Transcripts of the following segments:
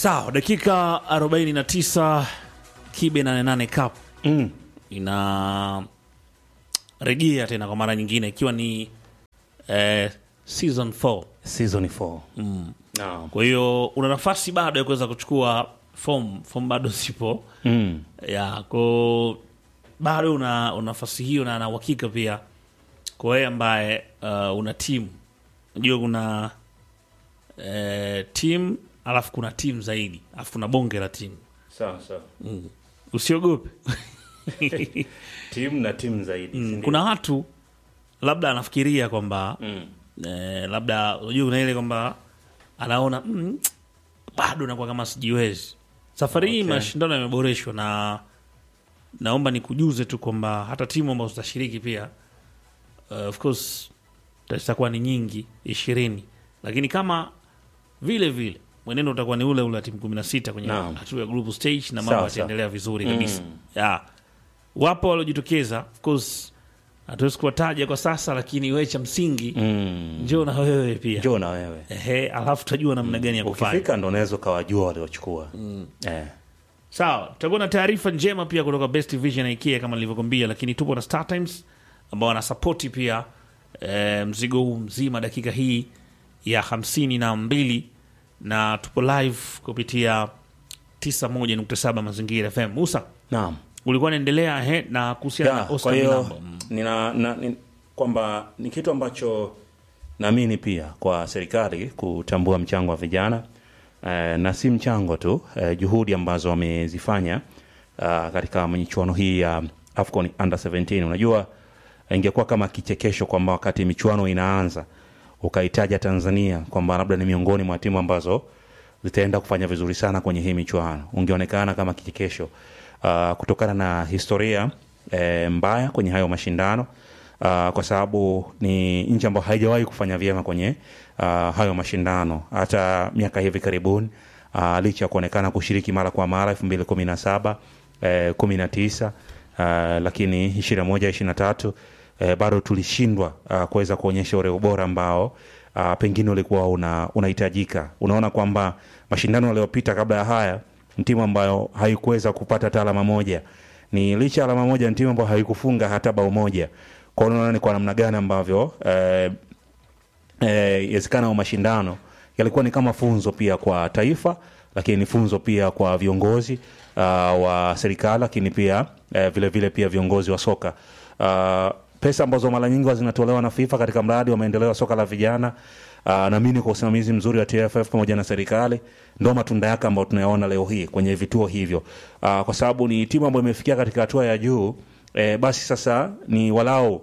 Sawa, dakika 49 Kibe 88 Cup Mm. ina rejea tena kwa mara nyingine ikiwa ni eh, season 4. Season 4. Mm. Naam. Kwa hiyo una nafasi bado ya kuweza kuchukua form, form bado zipo Mm. ya ko bado una, una nafasi hiyo na na uhakika pia kwa wewe ambaye uh, una timu unajua kuna eh, timu alafu kuna timu zaidi alafu kuna bonge la timu Sawa sawa. usiogope Timu na timu zaidi. si ndio? kuna watu labda anafikiria kwamba Mm. eh, labda unajua kuna ile kwamba anaona mm, bado nakuwa kama sijiwezi safari hii Okay. mashindano yameboreshwa na naomba nikujuze tu kwamba hata timu ambazo zitashiriki pia uh, of course zitakuwa ni nyingi ishirini lakini kama vile vile mwenendo utakuwa ni ule ule wa timu kumi na sita kwenye Naam. hatua ya group stage na mambo Sawa, yataendelea vizuri kabisa Mm. ya wapo waliojitokeza of course hatuwezi kuwataja kwa sasa lakini we cha msingi Mm. njoo na wewe pia Njoo na wewe. Ehe, alafu tutajua namna gani ya kufanya Ukifika ndo unaweza ukawajua waliochukua. Eh. sawa tutakuwa na taarifa njema pia kutoka best vision na ikea kama nilivyokwambia lakini tupo na star times ambao wanasapoti pia e, mzigo huu mzima dakika hii ya hamsini na mbili na tupo live kupitia 91.7 mazingira fm musa Naam. ulikuwa naendelea he na kuhusiana Ya, na kwa oscar hiyo milambo Mm. nina, na, ni, kwamba ni kitu ambacho naamini pia kwa serikali kutambua mchango wa vijana eh, na si mchango tu eh, juhudi ambazo wamezifanya uh, katika michuano hii ya AFCON under 17 unajua ingekuwa kama kichekesho kwamba wakati michuano inaanza ukaitaja Tanzania kwamba labda ni miongoni mwa timu ambazo zitaenda kufanya vizuri sana kwenye hii michuano, ungeonekana kama kichekesho uh, kutokana na historia eh, mbaya kwenye hayo mashindano uh, kwa sababu ni nchi ambayo haijawahi kufanya vyema kwenye uh, hayo mashindano hata miaka hivi karibuni uh, licha ya kuonekana kushiriki mara kwa mara elfu mbili kumi na saba eh, kumi na tisa uh, lakini ishirini na moja ishirini na tatu eh, bado tulishindwa uh, kuweza kuonyesha ule ubora ambao uh, pengine ulikuwa una, unahitajika. Unaona kwamba mashindano yaliyopita kabla ya haya ni timu ambayo haikuweza kupata hata alama moja, ni licha ya alama moja, ni timu ambayo haikufunga hata bao moja. Kwa hiyo unaona ni kwa namna gani ambavyo eh, eh, yawezekana wa mashindano yalikuwa ni kama funzo pia kwa taifa, lakini ni funzo pia kwa viongozi uh, wa serikali, lakini pia eh, vile vile pia viongozi wa soka uh, pesa ambazo mara nyingi huwa zinatolewa na FIFA katika mradi wa maendeleo ya soka la vijana uh, naamini kwa usimamizi mzuri wa TFF pamoja na serikali ndo matunda yake ambayo tunayaona leo hii kwenye vituo hivyo uh, kwa sababu ni timu ambayo imefikia katika hatua ya juu eh, basi sasa ni walau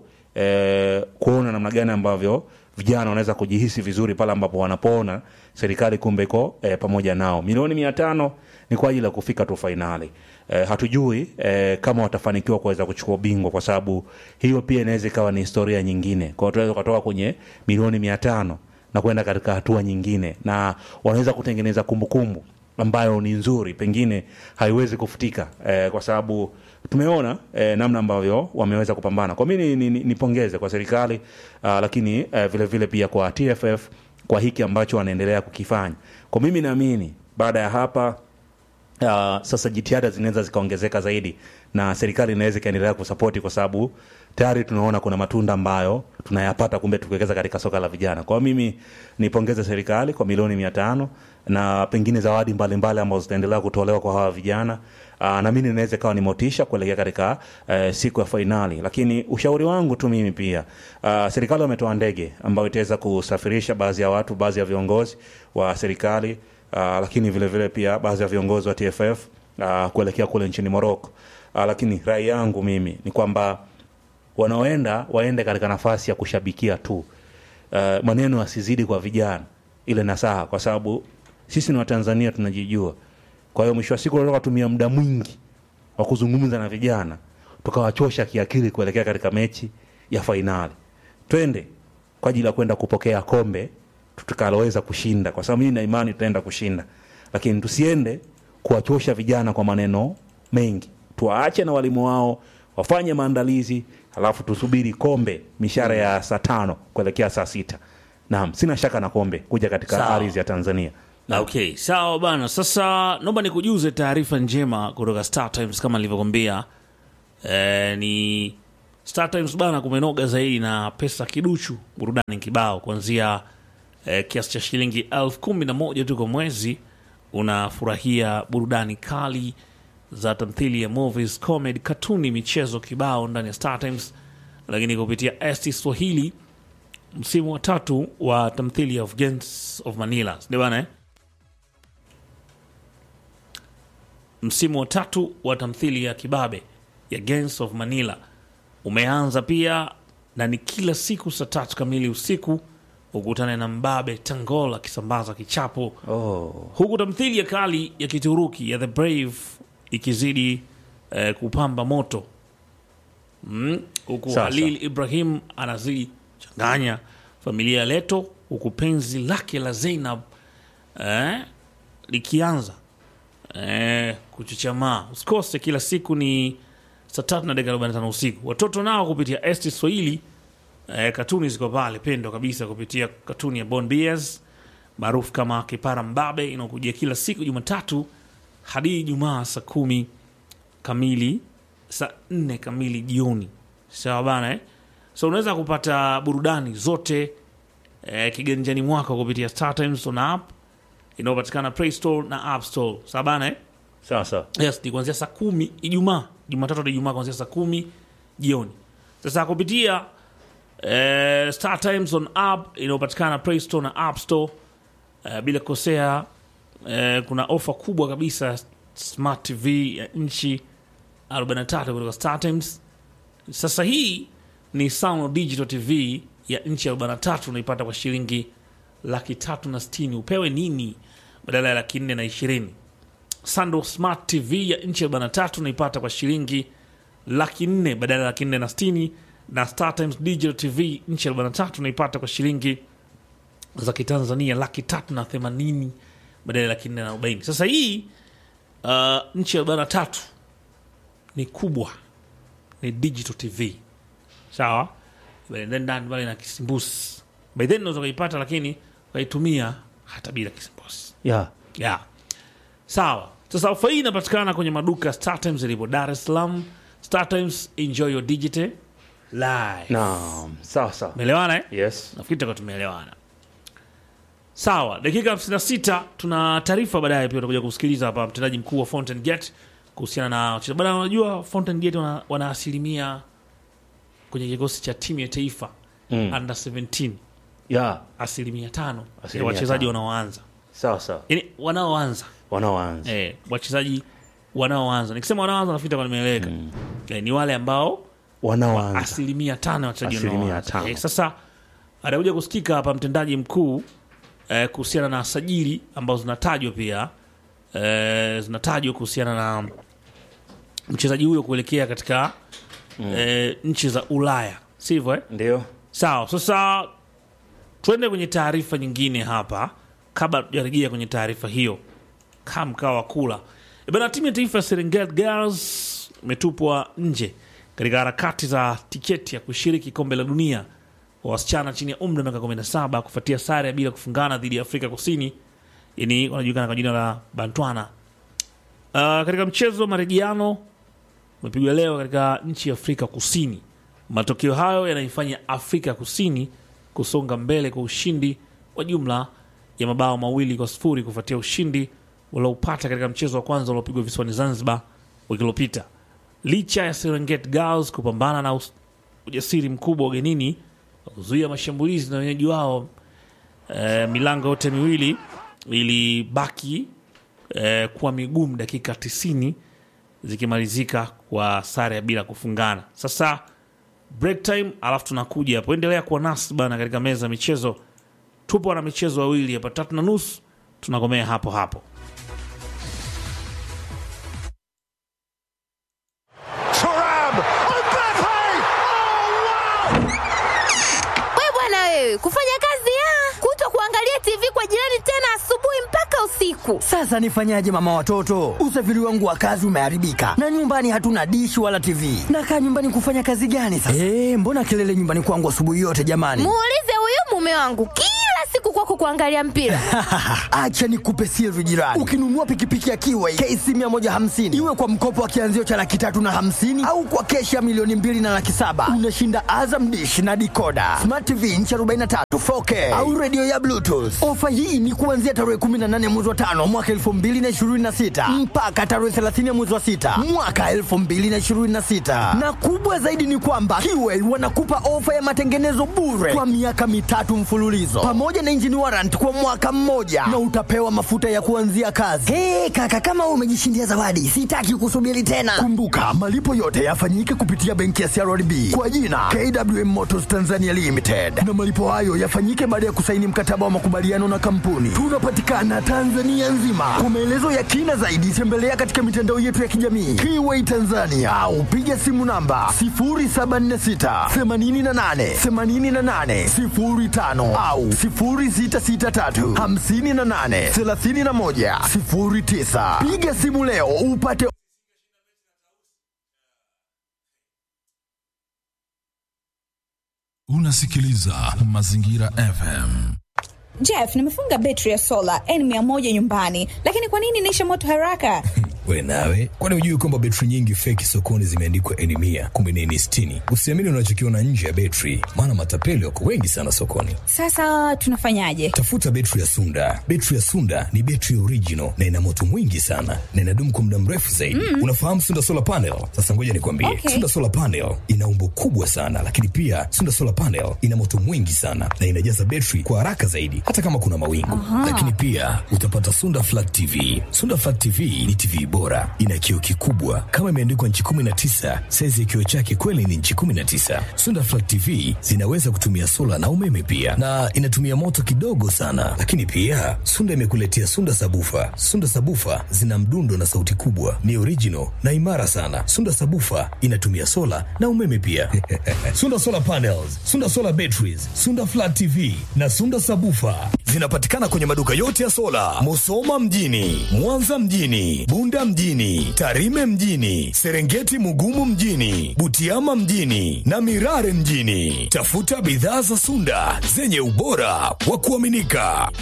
eh, kuona namna gani ambavyo vijana wanaweza kujihisi vizuri pale ambapo wanapoona serikali kumbe iko eh, pamoja nao. Milioni mia tano ni kwa ajili ya kufika tu fainali. Eh, hatujui eh, kama watafanikiwa kuweza kuchukua ubingwa, kwa sababu hiyo pia inaweza ikawa ni historia nyingine. Kwa hiyo tunaweza kutoka kwenye milioni mia tano na kwenda katika hatua nyingine, na wanaweza kutengeneza kumbukumbu ambayo ni nzuri, pengine haiwezi kufutika eh, kwa sababu tumeona eh, namna ambavyo wameweza kupambana. Kwa mimi ni, ni, nipongeze kwa serikali uh, lakini eh, vile vile pia kwa TFF kwa hiki ambacho wanaendelea kukifanya. Kwa mimi naamini baada ya hapa uh, sasa jitihada zinaweza zikaongezeka zaidi na serikali inaweza ikaendelea kusapoti kwa sababu tayari tunaona kuna matunda ambayo tunayapata kumbe tukiwekeza katika soka la vijana. Kwa hiyo mimi nipongeze serikali kwa milioni mia tano na pengine zawadi mbalimbali ambazo zitaendelea kutolewa kwa hawa vijana. Uh, naamini inaweza ikawa ni motisha kuelekea katika uh, siku ya fainali, lakini ushauri wangu tu mimi pia uh, serikali wametoa ndege ambayo itaweza kusafirisha baadhi ya watu, baadhi ya viongozi wa serikali uh, lakini vile vile pia baadhi ya viongozi wa TFF uh, kuelekea kule nchini Morocco. Uh, lakini rai yangu mimi ni kwamba wanaoenda waende katika nafasi ya kushabikia tu. Uh, maneno yasizidi kwa vijana, ile nasaha, kwa sababu sisi ni Watanzania tunajijua. Kwa hiyo mwisho wa siku tunataka kutumia muda mwingi wa kuzungumza na vijana, tukawachosha kiakili kuelekea katika mechi ya fainali. Twende kwa ajili ya kwenda kupokea kombe tukaloweza kushinda, kwa sababu mimi na imani tutaenda kushinda, lakini tusiende kuwachosha vijana kwa maneno mengi. Tuwaache na walimu wao wafanye maandalizi, halafu tusubiri kombe mishara ya saa tano kuelekea saa sita. Naam, sina shaka na kombe kuja katika Sawa. ardhi ya Tanzania. Okay, sawa bana. Sasa naomba nikujuze taarifa njema kutoka Star Times kama nilivyokwambia. E, ni Star Times bana, kumenoga zaidi na pesa kiduchu, burudani kibao kuanzia e, kiasi cha shilingi elfu kumi na moja tu kwa mwezi. Unafurahia burudani kali za tamthilia, movies, comedy, katuni, michezo kibao ndani ya Star Times, lakini kupitia ST Swahili msimu wa tatu wa tamthilia of Gangs of Manila, ndio bana eh? msimu wa tatu wa tamthili ya kibabe ya Gangs of Manila umeanza pia na ni kila siku saa tatu kamili usiku ukutane na mbabe Tangol akisambaza kichapo Oh. huku tamthili ya kali ya Kituruki ya The Brave ikizidi eh, kupamba moto mm, huku Sasa. Halil Ibrahim anazidi changanya familia ya Leto, huku penzi lake la Zainab eh, likianza eh, kuchuchamaa. Usikose, kila siku ni saa tatu na dakika 45 usiku. Watoto nao kupitia ST Swahili eh, katuni ziko pale pendo kabisa kupitia katuni ya Bon Bias maarufu kama Kipara Mbabe inaokujia kila siku Jumatatu hadi Ijumaa saa kumi kamili saa nne kamili jioni. Sawa bana eh? So unaweza kupata burudani zote eh, kiganjani mwako kupitia Star Times on app inayopatikana Play Store na App Store. Sawa bana eh? Sawa sawa. Yes, ni kuanzia saa kumi Ijumaa, Jumatatu hadi Ijumaa kuanzia saa kumi jioni. Sasa kupitia eh, Star Times on app inayopatikana Play Store na App Store eh, bila kukosea eh, kuna ofa kubwa kabisa ya Smart TV ya nchi 43 kutoka Star Times. Sasa hii ni Sound Digital TV ya nchi 43 unaipata kwa shilingi laki tatu na sitini. Upewe nini badala ya laki nne na ishirini? Sando Smart TV ya nchi 43 unaipata kwa shilingi laki nne badala ya laki nne na sitini, na Star Times Digital TV nchi 43 unaipata kwa shilingi za kitanzania laki tatu na themanini badala ya laki nne na arobaini. Sasa hii uh, nchi ya 43 ni kubwa, ni digital TV sawa, Bale then ndani pale na kisimbusi by then unaweza kuipata, lakini ukaitumia hata bila kisimbusi Yeah. yeah. Sawa. Sasa ofa hii inapatikana kwenye maduka ya Star Times yalipo Dar es Salaam. Star Times, enjoy your digital life. Naam. Sawa sawa. Umeelewana eh? Yes. Nafikiri tutakuwa tumeelewana. Sawa, dakika 56 tuna taarifa baadaye pia utakuja kusikiliza hapa mtendaji mkuu wa Fountain Gate kuhusiana na wachezaji. Bwana, unajua Fountain Gate wana, wana asilimia kwenye kikosi cha timu ya taifa Mm. under 17 Yeah. asilimia tano ya Asilimia wachezaji tano. wanaoanza, Sawa sawa. yani wanaoanza Wanaoanza. eh, wachezaji wanaoanza. Nikisema wanaoanza nafikiri kwa nimeeleweka eh, ni wale ambao Wanaoanza. asilimia tano ya wachezaji Asilimia wanaoanza. tano. Eh, sasa atakuja kusikika hapa mtendaji mkuu eh, kuhusiana na sajili ambazo zinatajwa pia eh, zinatajwa kuhusiana na mchezaji huyo kuelekea katika eh, nchi za Ulaya, sivyo eh? Ndio. Sawa, sasa tuende kwenye taarifa nyingine hapa kabla tujarejea kwenye taarifa hiyo. Kaa mkaa wa kula E bana, timu ya taifa ya Serengeti Girls imetupwa nje katika harakati za tiketi ya kushiriki kombe la dunia wa wasichana chini ya umri wa miaka 17 kufuatia sare ya bila kufungana dhidi ya Afrika Kusini, yani wanajulikana kwa jina la Bantwana. Uh, katika mchezo wa marejiano umepigwa leo katika nchi ya Afrika Kusini. Matokeo hayo yanaifanya Afrika Kusini kusonga mbele kwa ushindi wa jumla ya mabao mawili kwa sifuri kufuatia ushindi walioupata katika mchezo wa kwanza uliopigwa visiwani Zanzibar wiki iliyopita. Licha ya Serengeti Girls kupambana na us- ujasiri mkubwa ugenini wa kuzuia mashambulizi na wenyeji wao, eh, milango yote miwili ilibaki eh, kuwa migumu dakika 90 zikimalizika kwa sare ya bila kufungana. Sasa break time, alafu tunakuja hapo. Endelea kuwa nasi bana katika meza ya michezo. Tupo na michezo wawili hapa, tatu na nusu tunakomea hapo hapo. Turam! Mbappe! Oh, wow! We bwana wewe, kufanya kazi ya kuto kuangalia TV kwa jirani tena asubuhi mpaka usiku. Sasa nifanyaje mama watoto? Usafiri wangu wa kazi umeharibika na nyumbani hatuna dishi wala TV. Nakaa nyumbani kufanya kazi gani sasa? Eh, mbona kelele nyumbani kwangu asubuhi yote jamani? Muulize huyu mume wangu kila siku kwako kuangalia mpira. Acha nikupe siri jirani. Ukinunua pikipiki ya Kiway KC 150 iwe kwa mkopo wa kianzio cha laki tatu na hamsini au kwa keshi ya milioni mbili na laki saba unashinda Azam Dish na dikoda, Smart TV inchi 43 4K au redio ya Bluetooth. Ofa hii ni kuanzia tarehe 18 mwezi wa tano mwaka 2026 mpaka tarehe 30 mwezi wa sita mwaka 2026, na kubwa zaidi ni kwamba Kiway wanakupa ofa ya matengenezo bure kwa miaka mitatu mfululizo pamoja na engine warrant kwa mwaka mmoja na utapewa mafuta ya kuanzia kazi. Hey, kaka kama wewe umejishindia zawadi, sitaki kusubiri tena. Kumbuka malipo yote yafanyike kupitia benki ya CRDB kwa jina KWM Motors Tanzania Limited, na malipo hayo yafanyike baada ya kusaini mkataba wa makubaliano na kampuni. Tunapatikana Tanzania nzima. Kwa maelezo ya kina zaidi, tembelea katika mitandao yetu ya kijamii Kiway Tanzania au piga simu namba 0746 88 88 05 au 0663 58 31 09. Piga simu leo upate Unasikiliza Mazingira FM. Jeff, nimefunga betri ya sola N100 nyumbani, lakini kwa nini inaisha moto haraka? We nawe, kwani hujui kwamba betri nyingi feki sokoni zimeandikwa N mia kumbe ni N sitini? Usiamini unachokiona nje ya betri, maana matapeli wako wengi sana sokoni. Sasa tunafanyaje? Tafuta betri ya Sunda. Betri ya Sunda ni betri original na ina moto mwingi sana na inadumu kwa muda mrefu zaidi. Mm. Unafahamu Sunda solar panel? Sasa ngoja nikwambie, Okay. Sunda solar panel ina umbo kubwa sana, lakini pia Sunda solar panel ina moto mwingi sana na inajaza betri kwa haraka zaidi, hata kama kuna mawingu. Lakini pia utapata Sunda flat TV. Sunda flat TV ni TV bora, ina kioo kikubwa kama imeandikwa nchi 19. Saizi ya kioo chake kweli ni nchi 19. Sunda flat TV zinaweza kutumia sola na umeme pia, na inatumia moto kidogo sana. Lakini pia Sunda imekuletea Sunda sabufa. Sunda sabufa zina mdundo na sauti kubwa, ni original na imara sana. Sunda sabufa inatumia sola na umeme pia. Sunda solar panels, Sunda solar batteries, Sunda flat TV na Sunda sabufa zinapatikana kwenye maduka yote ya sola, Musoma mjini, Mwanza mjini, Bunda mjini, Tarime mjini, Serengeti Mugumu mjini, Butiama mjini na Mirare mjini. Tafuta bidhaa za Sunda zenye ubora wa kuaminika.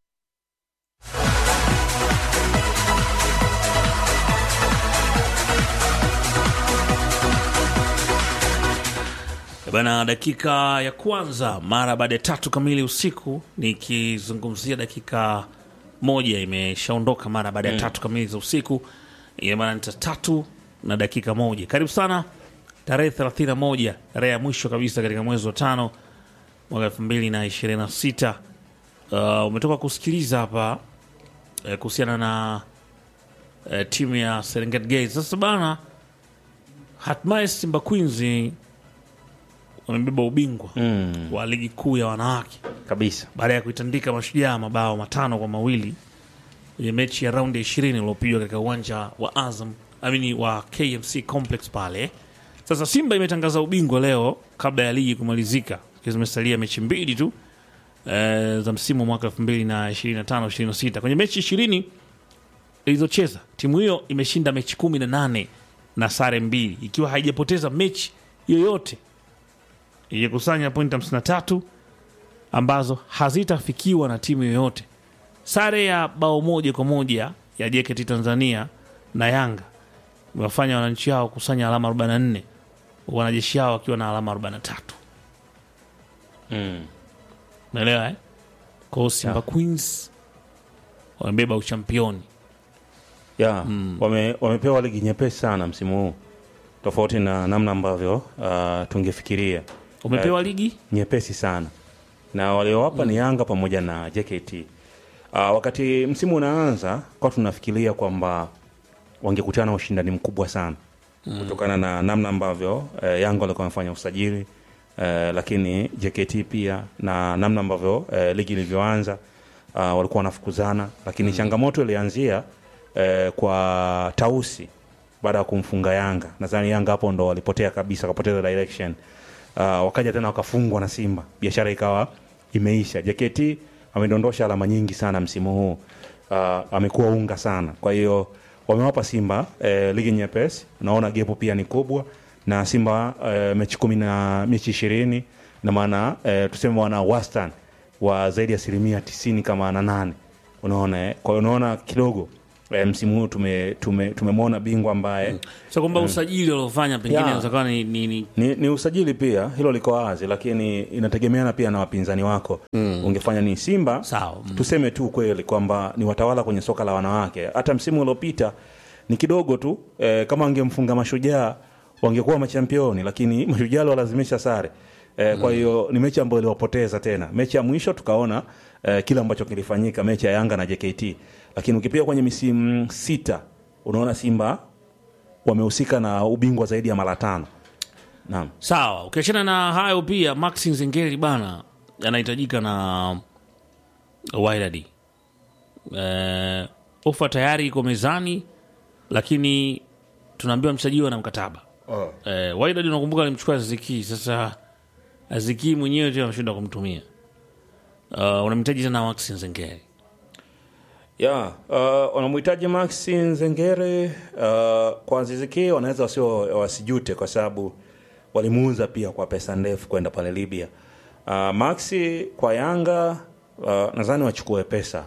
Bana, dakika ya kwanza mara baada ya tatu kamili usiku, nikizungumzia dakika moja imeshaondoka mara baada ya tatu kamili za usiku, ina maana nita tatu na dakika moja. Karibu sana tarehe 31, tarehe ya mwisho kabisa katika mwezi wa tano mwaka elfu mbili na ishirini na sita. Uh, umetoka kusikiliza hapa eh, kuhusiana na eh, timu ya Serengeti Gates. Sasa bana, hatimaye Simba Queens wamebeba ubingwa Mm, wa ligi kuu ya wanawake kabisa baada ya kuitandika Mashujaa mabao matano kwa mawili kwenye mechi ya raundi ya ishirini uliopigwa katika uwanja wa Azam amini wa KMC Complex pale. Sasa Simba imetangaza ubingwa leo kabla ya ligi kumalizika, ikiwa zimesalia mechi mbili tu eh, za msimu wa mwaka 2025 26. Kwenye mechi ishirini ilizocheza timu hiyo imeshinda mechi kumi na nane na sare mbili, ikiwa haijapoteza mechi yoyote, ikikusanya pointi 53 ambazo hazitafikiwa na timu yoyote. Sare ya bao moja kwa moja ya JKT Tanzania na Yanga imewafanya wananchi hao kusanya alama 44 wanajeshi hao wakiwa na alama 43. mm. Unaelewa eh? Kwa hiyo Simba Yeah. Queens wamebeba uchampioni. ya wame, wamepewa ligi nyepesi sana msimu huu tofauti na namna ambavyo uh, tungefikiria Umepewa ligi nyepesi sana na waliowapa ni Yanga pamoja na JKT. Uh, wakati msimu unaanza kwa tunafikiria kwamba wangekutana na ushindani mkubwa sana kutokana na namna ambavyo eh, Yanga walikuwa wamefanya usajili eh, lakini JKT pia na namna ambavyo eh, ligi ilivyoanza uh, walikuwa wanafukuzana, lakini changamoto ilianzia eh, kwa Tausi baada ya kumfunga Yanga. Nadhani Yanga hapo ndo walipotea kabisa, wakapoteza direction. Uh, wakaja tena wakafungwa na Simba, biashara ikawa imeisha. JKT amedondosha alama nyingi sana msimu huu, uh, amekuwa unga sana. Kwa hiyo wamewapa Simba eh, ligi nyepesi, naona gepo pia ni kubwa na Simba eh, mechi kumi na mechi ishirini na maana eh, tuseme wana wastani wa zaidi ya asilimia tisini kama na nane unaona eh? kwa hiyo unaona kidogo eh, msimu huu tume, tume, tumemwona bingwa ambaye so kwamba usajili waliofanya pengine Yeah. unaweza kuwa ni, ni, ni ni, ni usajili pia hilo liko wazi lakini inategemeana pia na wapinzani wako mm. ungefanya ni simba Sawa, mm. tuseme tu kweli kwamba ni watawala kwenye soka la wanawake hata msimu uliopita ni kidogo tu eh, kama wangemfunga mashujaa wangekuwa machampioni lakini mashujaa walazimisha sare eh, kwa hiyo ni mechi ambayo iliwapoteza tena mechi ya mwisho tukaona eh, kile ambacho kilifanyika mechi ya yanga na jkt lakini ukipiga kwenye misimu sita unaona simba wamehusika na ubingwa zaidi ya mara tano naam sawa ukiachana na hayo pia maxi nzengeli bana anahitajika na Wydad. Eh, ofa tayari iko mezani lakini tunaambiwa mchezaji huyo ana mkataba oh. eh, Wydad unakumbuka alimchukua Aziki sasa Aziki mwenyewe tu ameshinda kumtumia uh, unamhitaji tena Maxi Nzengeli ya uh, wanamhitaji maxi nzengere uh, kwa aziziki wanaweza wasio wasijute kwa sababu walimuuza pia kwa pesa ndefu kwenda pale libya uh, maxi kwa yanga uh, nadhani wachukue pesa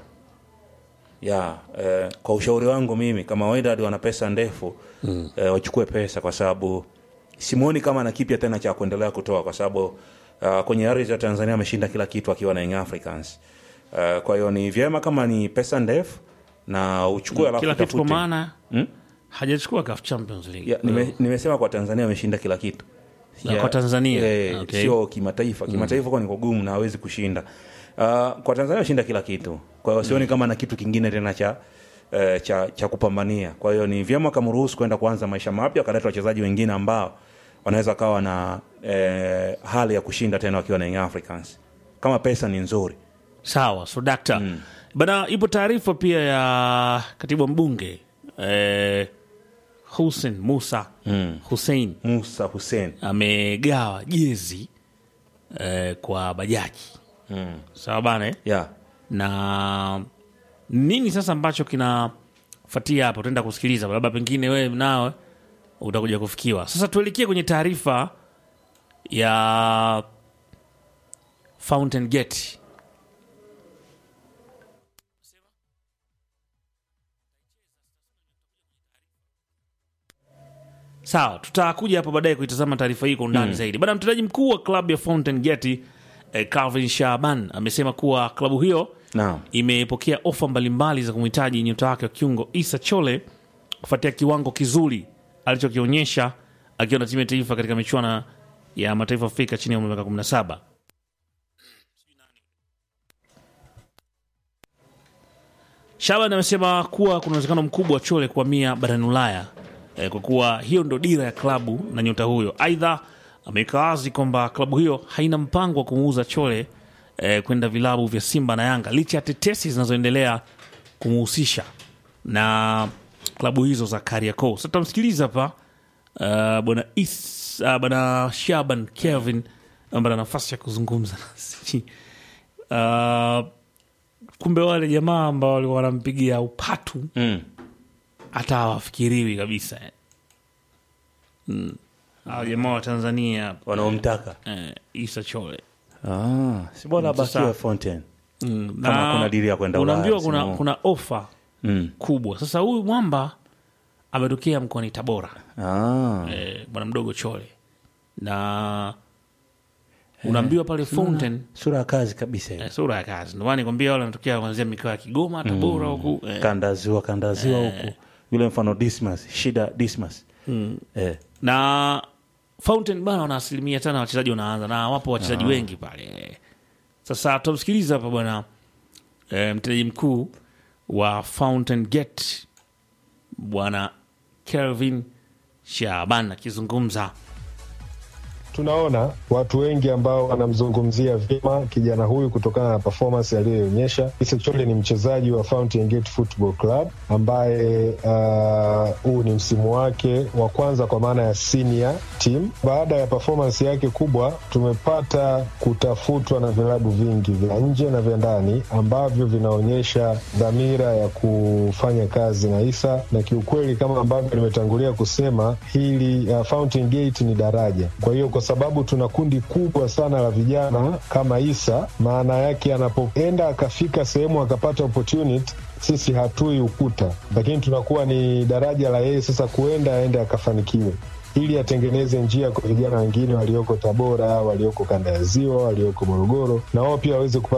ya eh, kwa ushauri wangu mimi kama Wydad wana pesa ndefu mm. eh, wachukue pesa kwa sababu simuoni kama ana kipya tena cha kuendelea kutoa kwa sababu uh, kwenye ardhi ya Tanzania ameshinda kila kitu akiwa na Young Africans uh, kwa hiyo ni vyema kama ni pesa ndefu na uchukue alafu kila kitu kwa utafute. maana Hmm? hajachukua CAF Champions League Ya, nime, nimesema kwa Tanzania ameshinda kila kitu Na kwa Tanzania? eh, Okay. sio kimataifa kimataifa kwa ni kugumu na hawezi kushinda uh, kwa Tanzania ameshinda kila kitu kwa hiyo sioni kama na kitu kingine tena cha eh, cha, cha kupambania kwa hiyo ni vyema kamruhusu kwenda kuanza maisha mapya wakaleta wachezaji wengine ambao wanaweza kawa na eh, hali ya kushinda tena wakiwa na Young Africans kama pesa ni nzuri sawa so dakta mm. bana ipo taarifa pia ya katibu mbunge eh, Hussein Musa Mm. Hussein Musa Hussein amegawa jezi eh, kwa bajaji mm. sawa bana eh? yeah. na nini sasa ambacho kinafuatia hapo utaenda kusikiliza labda pengine wewe nawe utakuja kufikiwa sasa tuelekee kwenye taarifa ya Fountain Gate sawa tutakuja hapo baadaye kuitazama taarifa hii kwa undani zaidi bana mtendaji mkuu wa klabu ya Fountain Gate eh, Calvin Shaban amesema kuwa klabu hiyo Naam. imepokea ofa mbalimbali za kumhitaji nyota wake wa kiungo Isa Chole kufuatia kiwango kizuri alichokionyesha akiwa na timu ya taifa katika michuano ya mataifa Afrika chini ya umri wa miaka 17. Shaban amesema kuwa kuna uwezekano mkubwa wa Chole kuhamia barani Ulaya eh, kwa kuwa hiyo ndo dira ya klabu na nyota huyo. Aidha, ameweka wazi kwamba klabu hiyo haina mpango wa kumuuza Chole eh, kwenda vilabu vya Simba na Yanga licha ya tetesi zinazoendelea kumuhusisha na klabu hizo za Kariakoo. Sasa tutamsikiliza hapa uh, bwana Is- uh, bwana Shaban Kelvin ambaye ana nafasi ya kuzungumza nasi. Uh, kumbe wale jamaa ambao walikuwa wanampigia upatu mm. hata hawafikiriwi kabisa eh. mm. Hao jamaa wa Tanzania wanaomtaka eh, Isa Chole ah, si bora Sasa- bakiwe Fontaine mm. Kama na kuna dili ya kwenda Ulaya unaambiwa msimu kuna, huu. kuna ofa mm. kubwa sasa huyu mwamba ametokea mkoani tabora ah. eh, bwana mdogo chole na unaambiwa pale fountain sura ya kazi kabisa hiyo. eh, sura ya kazi ndio maana nikwambia wale wanatokea kuanzia mikoa ya kigoma tabora huku eh, kandaziwa kandaziwa huku yule mfano dismas shida dismas eh. na fountain bana wana asilimia tano ya wachezaji wanaanza na wapo wachezaji wengi pale sasa tutamsikiliza hapa bwana e, mtendaji mkuu wa fountain gate bwana kelvin shaban akizungumza tunaona watu wengi ambao wanamzungumzia vyema kijana huyu kutokana na performance aliyoonyesha. Issa Chole ni mchezaji wa Fountain Gate Football Club ambaye uh, huu ni msimu wake wa kwanza kwa maana ya senior team. Baada ya performance yake kubwa, tumepata kutafutwa na vilabu vingi vya nje na vya ndani ambavyo vinaonyesha dhamira ya kufanya kazi na Issa, na kiukweli kama ambavyo nimetangulia kusema hili uh, Fountain Gate ni daraja. Kwa hiyo kwa sababu tuna kundi kubwa sana la vijana kama Isa. Maana yake anapoenda akafika sehemu akapata opportunity, sisi hatui ukuta, lakini tunakuwa ni daraja la yeye sasa kuenda aende akafanikiwe ili atengeneze njia kwa vijana wengine walioko Tabora, walioko kanda ya Ziwa, walioko Morogoro, na wao pia waweze kupata